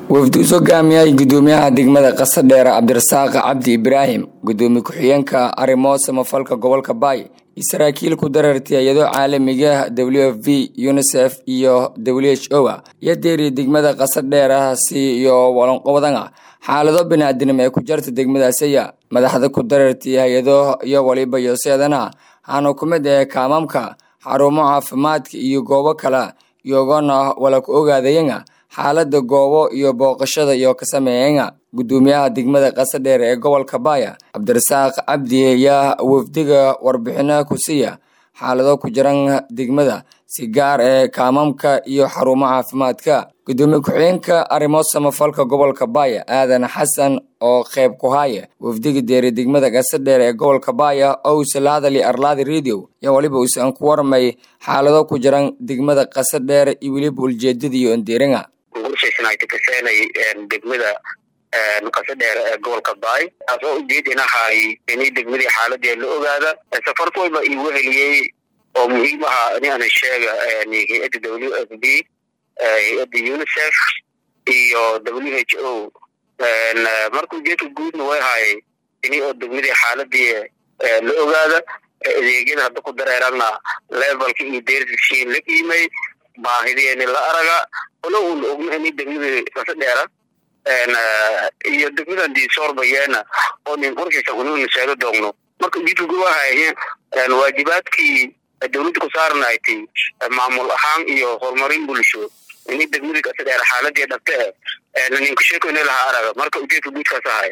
wafdi u hogaamiyay gudoomiyaha degmada qasadheer cabdirasaaq cabdi ibraahim gudoomiye ku-xigeenka arrimo samafalka gobolka baay iyo saraakiil ku darartay iyadoo caalamiga w f v unisef iyo w h o a iyo deeriya degmada qasadheerasi iyo walanqobadana xaalado biniaadinimo ee ku jarta degmadaasiya madaxda ku darartay hay-ado iyo waliba yoseedana waxaana ku mid ah kaamamka xarumo caafimaadka iyo goobo kale iyagona wala ku ogaadayana xaalada goobo iyo booqashada iyo ka sameeyana gudoomiyaha degmada qasadheer ee gobolka baaya cabdirasaaq cabdi ayaa wafdiga warbixino ku siiya xaalado ku jiran degmada si gaar ee kaamamka iyo xarumo caafimaadka gudoomiye ku-xigeenka arrimo samafalka gobolka baaya aadan xasan oo qeyb ku haya wafdiga deeri degmada qasadheer ee gobolka baaya oo uuse la hadali arlaadi radio iyo weliba uusan ku warmay xaalado ku jiran degmada qasadheer iyo weliba ujeedada iyo ondeeringa degmada qasadheer ee gobolka baay taasoo ujeedinahay inay degmadii xaaladee la ogaada safarka wayba iigu heliyey oo muhiim aha in ana sheega hay-adda w f b hay-adda unicef iyo w h o marka ujeedka guudna way ahay ini oo degmadii xaaladii la ogaada adeegyada hadda ku dareerana levelka iyo dershin la qiimay baahideeni la araga olo un ogna ini degmadii qasadheera iyo degmadan diisoorbayeena oo nin qorshaysa ununa sheego doogno marka ujeedka guud wahay waajibaadkii dawladda ku saarnaaytay maamul ahaan iyo horumarin bulsho ini degmadii qasadheer xaaladii dhabte ninku sheekoyna lahaa araga marka ujeedka guudkaas ahaya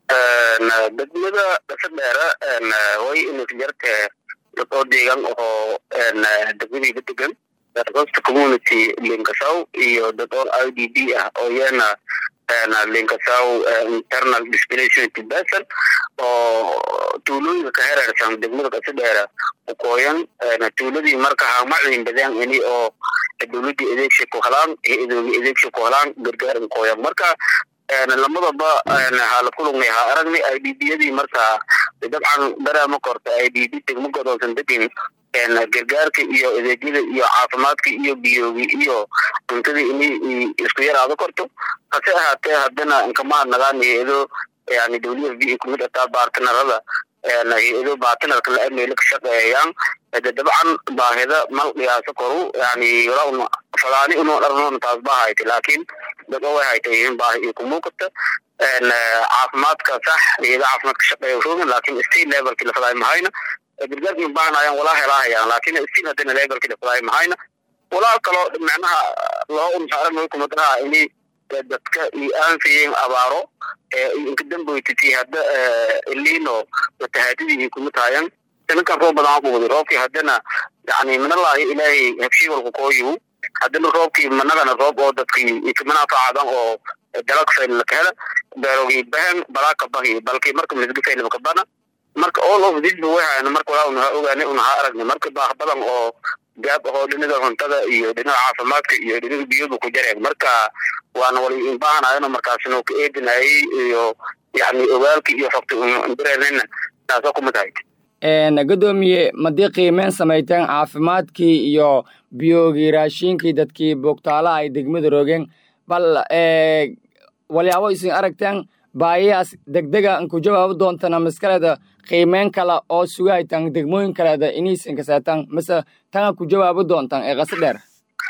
degmada qasadheera way inasjarte dad oo deegan oo degmadiiba degan hosta community linkasaw iyo dad oo i d b ah oo iyana linkasaw internal displacement person oo tuulooyinka ka hereersan degmada qasadheera ukooyan tuuladii marka hamacin badaan ini oo dawladii adeegsha ku helaan hay-adoogi adeegsha ku helaan gargaar ukooyan marka lamadaba hala kulugna ha aragni i d b yadii marka dabcan dareema korta i d b degmo godolsan degin gargaarka iyo adeegyada iyo caafimaadka iyo biyoogi iyo cuntadii inay isku yaraado korto hase ahaatee haddana nkamaha nagaan hay-ado yani w f b kumid ataa bartnarada hay-ado bartnarka la ameelo ka shaqeeyaan dabcan baahida mal dhiyaaso koru yani walaa falaani unu dharnoon taas ba hayta laakiin dad oo way haytayihiin baahi iyo kumuukata caafimaadka sax hay-ada caafimaadka shaqeeya rogan laakiin state levelki la falaay mahayna gargaarki baahnaayaan walaa helaahayaan laakiin stil hadana levelki la falaay mahayna walaa kaloo macnaha loo unsaaran kumadaha ini dadka iyo aanfayen abaaro inkadamboytiti hadda elino watahaadidii iyo kuma taayan sanadkan roob badan kuwadi roobkii haddana yani minalaahi ilaahay habshii walku kooyu haddana roobkii managana roob oo dadkii ikmanaafacadan oo dalag faylka hela beerogi bahan balaaka bahi balki marka misga faylka bana marka all of this way hayan marka walaa unaha ogaani unaha aragni marka baah badan oo gaab ahoo dhinaga cuntada iyo dhinaga caafimaadka iyo dhinaga biyoba ku jareen marka waana wali inbahanayano markaasno ka eedinayay iyo yani ogaalka iyo xogta dareernayna taasoo kumid ahayd gudoomiye madii qiimeyn samayteen caafimaadkii iyo biyoogii raashiinkii dadkii boogtaalaha ay degmada roogeen bal walyaabo isin aragteen baayahaas degdega nku jawaabi doontana maskaleeda qiimeyn kale oo sugahaytan degmooyin kaleeda inaysan kasaatan mase tana ku jawaabi doontaan ee qasa dheer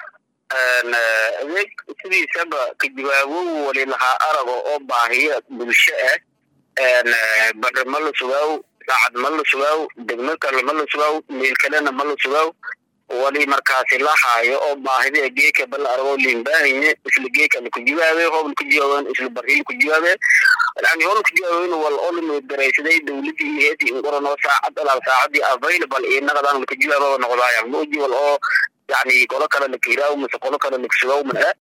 adeeg sidiisaba ka jawaabo wali lahaa arago oo baahiyo bulsho ah badre ma la sugaaw saacad ma la sugaaw degmo kale ma la sugaaw meel kalena ma la sugaaw wali markaasi la haayo oo baahida geeka bal argo limbaahiye isla geeka la ku jawaabe hoob la ku jawaaben isla barri la ku jawaabe yani hoob la ku jawaaben wal oo la daraysaday dawladii iyo heedii in qorano saacad alaal saacadii available iyo naqadan la ku jawaabo noqdaayaan mooji wal oo yani qolo kale la kiiraaw mise qolo kale la kusugaw mana